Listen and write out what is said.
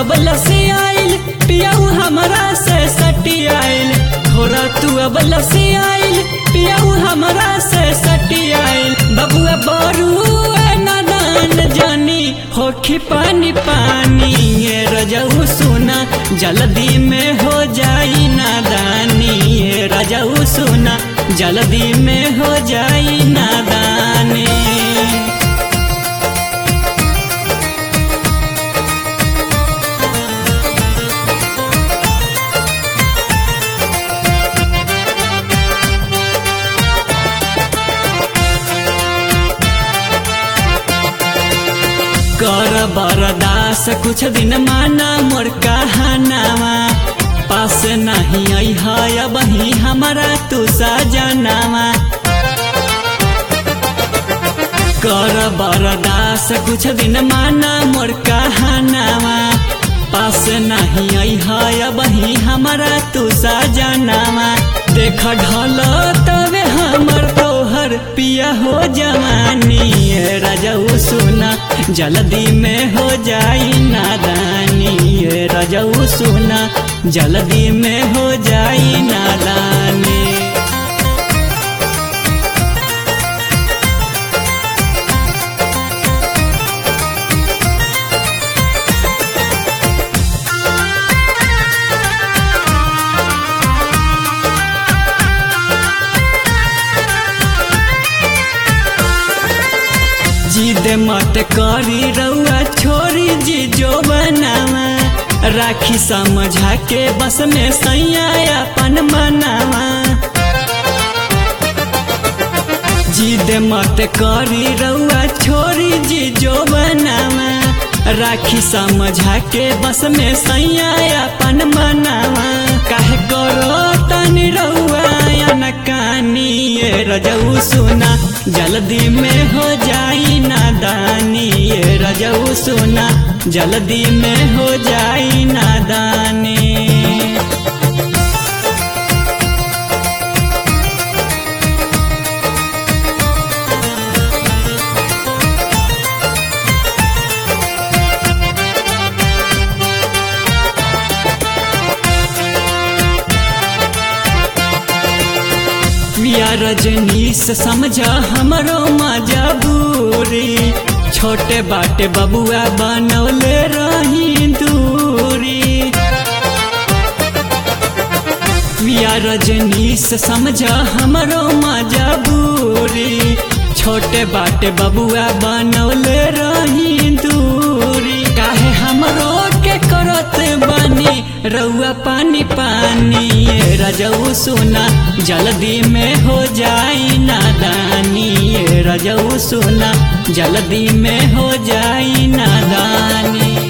अब लसी आइल पियाऊ हमरा से सटी आइल थोड़ा तू अब लसी आइल पियाऊ हमरा से सटी आइल बबुआ बरू नादान जानी होखी पानी पानी ये रजऊ सुना जल्दी में हो जाई नादानी ये रजऊ सुना जल्दी में हो जाई नादानी कर बरदास कुछ दिन माना मोर कहानावा पास नहीं आई है वही हमारा तू सजनावा कर बरदास कुछ दिन माना मोर कहानावा पास नहीं आई है वही हमारा तू सजनावा देख ढल तवे हमर तोहर पिया हो जवानी ये रजऊ सुना जल्दी में हो जाई नादानी ये रजऊ सुना जल्दी में हो जाई नादानी जिद मत करी रउआ छोरी जी जो बनावा राखी समझा के बस में सैया अपन मनावा जिद मत करी रउआ छोरी जी जो बनावा राखी समझा के बस में सैया अपन मनावा काहे करो तनी रउआ नकानी ये रजऊ सुना जल्दी में हो जाई नादानी ये रजऊ सुना जल्दी में हो जाई नादानी पिया रजनीश समझा हमरो मजबूरी छोटे बाटे बबुआ बनौले रही दूरी पिया रजनीश समझा हमरो मजबूरी छोटे बाटे बबुआ बनौले रही दूरी काहे हमरो के करत बानी रउआ पानी पानी ये रजऊ सुना जल्दी में हो जाई नादानी ये रजऊ सुना जल्दी में हो जाई नादानी